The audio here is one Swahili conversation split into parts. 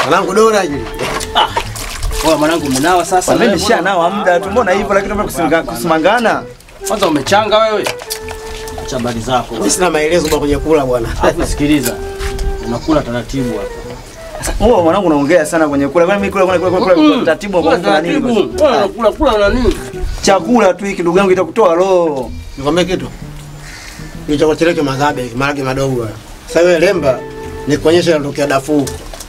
Mwanangu Dora yule. Wewe mwanangu umenawa sasa. Mimi wewe, nishanao muda tu, mbona hivyo lakini mbona kusinga- kusimangana? Kwanza umechanga wewe. Acha habari zako. Mimi sina maelezo bwana kwenye kula bwana. Alafu sikiliza. Unakula taratibu hapa. Wewe mwanangu unaongea sana kwenye kula. Kwani mimi kula kula kula kula kula taratibu kwa kula nini? basi? Wewe unakula kula na nini? Chakula tu hiki ndugu yangu itakutoa roho. Nikwambie kitu. Ni chakula chile cha madhabe, marage madogo haya. Sasa wewe lemba nikuonyesha yanatokea dafu.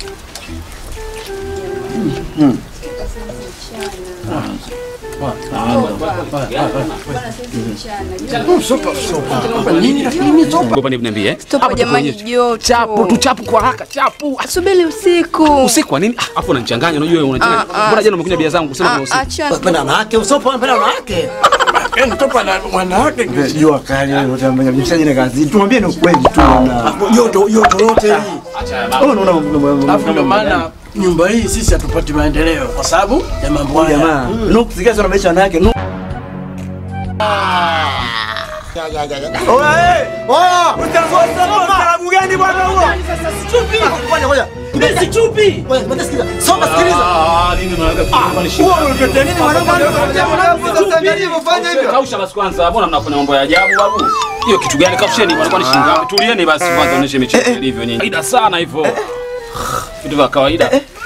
Ngopa niambie eh. Topa jamani, joto. Chapu tu chapu kwa haraka chapu. Subiri usiku. Usiku kwa nini? Ah, Afu unanichanganya unajua wewe unanichanganya. Ah, ah. Mbona jana umekunywa bia zangu kusema Ah, kuna usiku? Achana. Penda wanawake, usopo penda wanawake. Mtopa na wanawake. Jua kali wewe utambanya mshaji na kazi. Tumwambie ni ukweli tu bwana. Joto joto lote hili. Wewe unaona Alafu ndio maana nyumba hii sisi hatupati maendeleo kwa sababu ya mambo haya. jamaa. Nuku sikia sana maisha wanawake. Nuku. Oya eh. Oya! Ustaarabu gani bwana huo? Ngoja ngoja. Mimi chupi. Ngoja, ngoja sikiliza. Soma sikiliza. Ah, nini unataka Wewe unatetea nini mwanangu? Unatetea mwanangu sasa angalia ufanye hivyo. Kausha basi kwanza. Mbona mnafanya mambo ya ajabu babu? Hiyo kitu gani? Kausheni walikuwa ni shilingi ngapi? Tulieni basi kwanza onyeshe michezo ilivyo nyinyi. Kawaida sana hivyo. Vitu vya kawaida.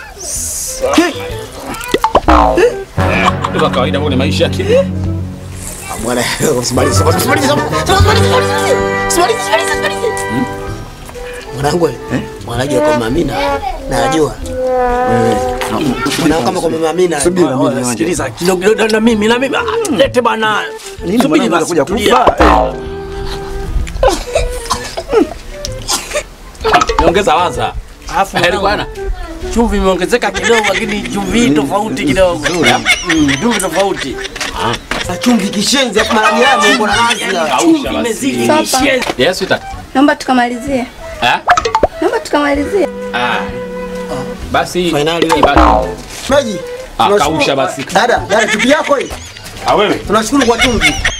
Vitu vya kawaida kwa maisha yake. Bwana, usimalize. Usimalize. Usimalize. Mwanangu, mwanangu kwa Mamina. Najua. Mwanangu kama kwa Mamina. Subiri na mimi Oya, niwaje. Sikiliza kidogo kidogo na mimi na mimi. Ah, Lete bana. Nini Subiri mwanangu basi, anakuja tulia. kufa? Niongeza waza. Alafu Heri mwanangu, bwana. chumvi imeongezeka kidogo lakini chumvi tofauti kidogo. Mm, chumvi tofauti. Chumvi kishenzi hapo maragi yako uko na nazi. Kausha Chumvi basi. imezidi Sasa. nishe. Yes, sweetheart. Naomba tukamalizie. Eh? Naomba tukamalizie. Ah. Basi Finali wewe. ibaki. Maji. Ah, tunashukuru- kausha basi. Dada, dada chupi yako hii. Ah wewe. Tunashukuru kwa chumvi.